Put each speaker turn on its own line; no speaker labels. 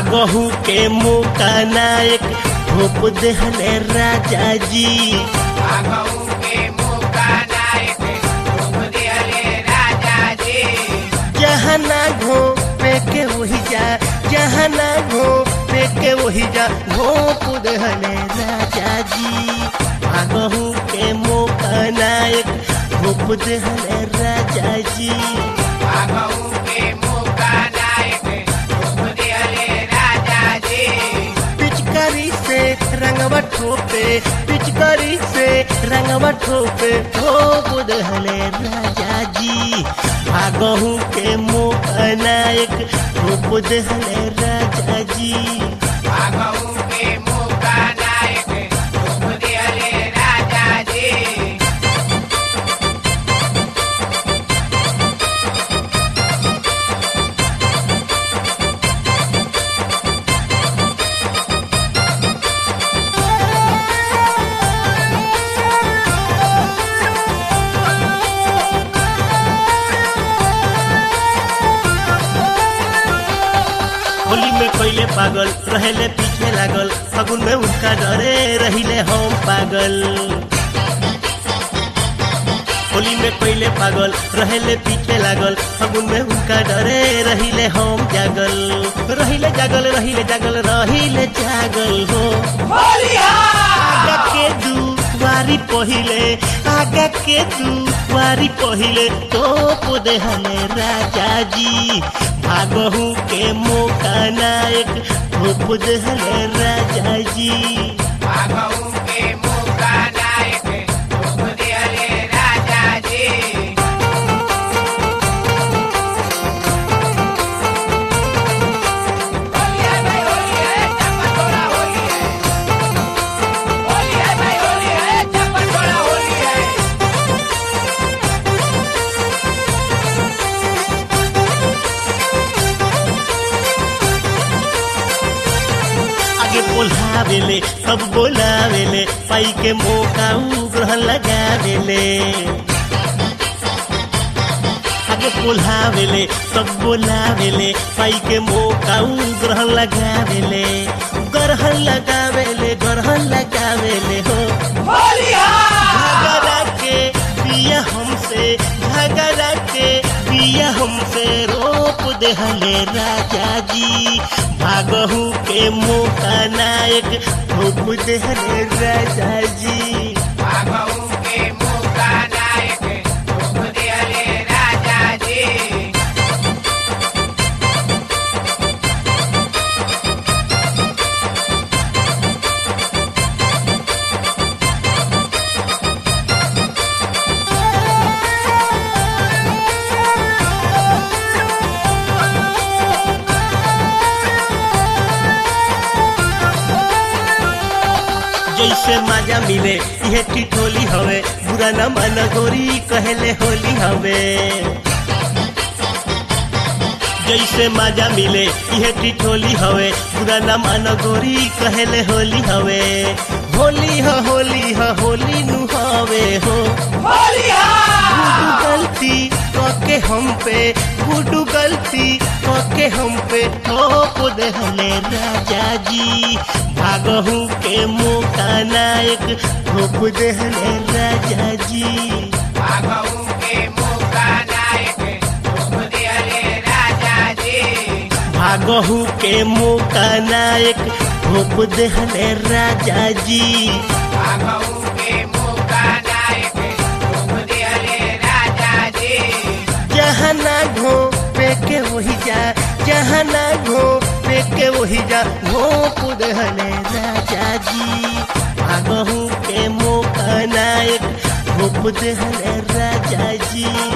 भागहू के मौका नायक भोप देहले राजा जी
भागऊ के मौका नायक रूप दिहले राजा जी
जहाँ ना घो पे के वही जा जहाँ ना घो पे के वही जा भोप देहले राजा जी भागहू के मौका नायक भोप देहले राजा जी
भागऊ के मौका नायक रूप दिहले राजा जी
पिचकारी से रंगवा ठोपे पिचकारी से रंगवा ठोपे हो बुधले राजा जी भागहू के मौका नायक हो बुधले राजा जी
भागऊ के मौका नायक रूप दिहले राजा जी
होली में कोयले पागल रहेले पीछे लागल फगुन में उनका डरे रहिले हम पागल होली में कोयले पागल रहेले पीछे लागल फगुन में उनका डरे रहिले हम जागल रहिले जागल रहिले जागल रहिले जागल हो आगा के दू वारी पहिले आगा के दू वारी पहिले तो देहले राजा जी भागहू के मौका नायक धूप देहले राजा जी
भागऊ के मौका नायक रूप दिहले राजा जी होली है भाई होली है चप्पल छोड़ा होली है होली है भाई होली है चप्पल छोड़ा होली है
आगे बोलावेले सब बोलावेले पाई के मौका उ ग्रहण लगावेले आगे बोलावेले सब बोलावेले पाई के मौका उ ग्रहण लगावेले ग्रहण लगावेले ग्रहण लगावेले हो झगड़ा के बिया हमसे झगड़ा के बिया हमसे रोप देहले राजा जी भागहू के मौका नायक रोप देहले राजा जी
भागऊ के मौका नायक रूप दिहले राजा जी
जैसे मजा मिले यह टिटोली हवे बुरा न मन गोरी कहले होली हवे जैसे मजा मिले यह टिटोली हवे बुरा न मन गोरी कहले होली हवे होली ह होली ह होली नु हवे हो गुडू गलती कके हम पे गुडू गलती कके हम पे ठोक देहले राजा जी भागहू के मौका नायक ठोक देहले राजा जी
भागऊ के मौका नायक रूप दिहले राजा जी
भागहू के मौका नायक ठोक देहले राजा जी
भागऊ के मौका नायक रूप दिहले राजा जी
जहाँ ना घो पे के वही जा जहाँ ना घो पे के वही जा घोप देहले राजा जी भागहू के मौका नायक घोप देहले राजा जी